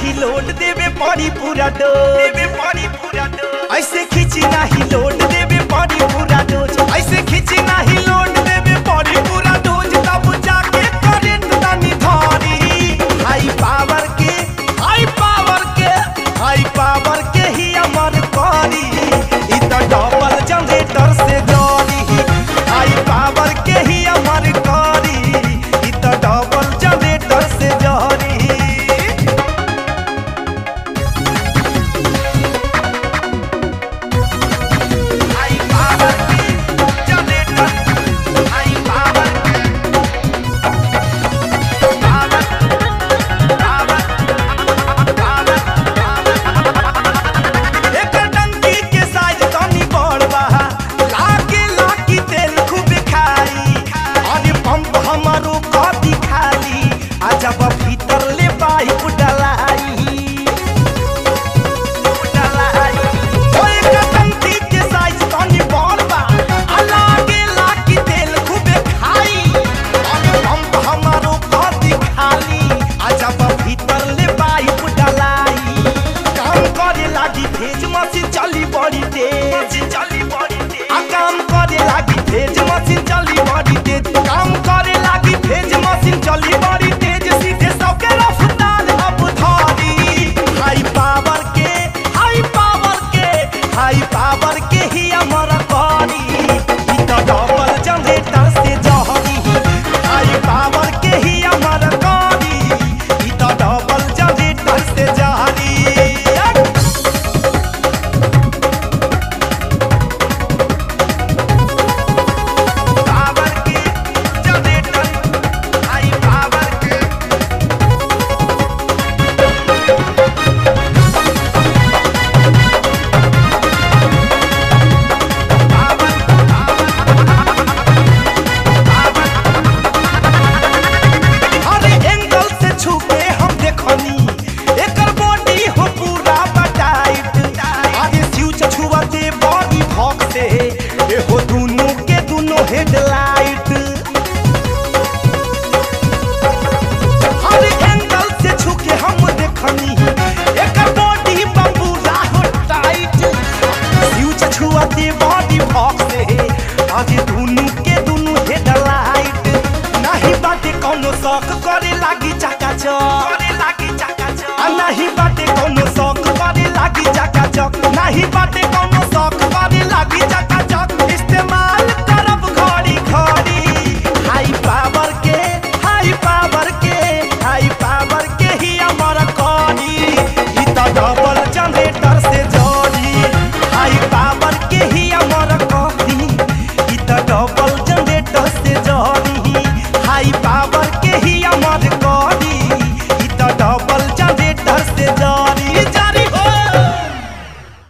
नाही लोड देवे पड़ी पूरा डोज देवे पड़ी पूरा डोज ऐसे खींची नाही लोड देवे पड़ी पूरा डोज ऐसे खींची नाही लोड देवे पड़ी पूरा डोज तब जाके करंट तनी धरी हाई पावर के हाई पावर के हाई पावर के ही अमर करी इ त डबल जनरेटर से जोड़ी हाई पावर के ही अमर करी इ त डबल जनरेटर से जोड़ी हाई पावर के जनरेटर हाई पावर के पावर पावर पावर एकर टंकी के साइज तनी बड़ बा लागे लागी तेल खूब खाई अरे पंप हमारो कदी खाली आ जब भीतर ले पाइप डलाई डलाई ओ एकर टंकी के साइज तनी बड़ बा आ लागे लागी तेल खूब खाई अरे पंप हमारो कदी खाली आ जब भीतर ले पाइप डलाई काम करे लागी भेज मशीन चली बड़ी तेज चली बड़ी तेज आ काम करे लागी भेज मशीन चली बड़ी तेज काम करे लागी भेज मशीन चली बड़ी तेज सीधे सबके रफ्तार अब धरी हाई पावर के हाई पावर के हाई पावर के ही अमर करी इ त डबल जनरेटर से जहरी हाई पावर के ही अमर करी इ त डबल जनरेटर से जहरी पावर के जनरेटर हाई पावर के हरे एंगल से छू के हम देखनी एकर बॉडी हो पूरा बटाइट अरे फ्यूज छुआते बॉडी भॉक से ए हो दुनु के दुनु हेडलाइट हरे एंगल से छू के हम देखनी एकर बॉडी बम्बूला हो टाइट फ्यूज छुआते बॉडी भॉक से अरे दुनु के दुनु हेडलाइट नाही बाटे कौनो शौक करे लागी चकाचक करे लागी चकाचक आ नाही बाटे कौनो शौक करे लागी चकाचक नाही बाटे कौनो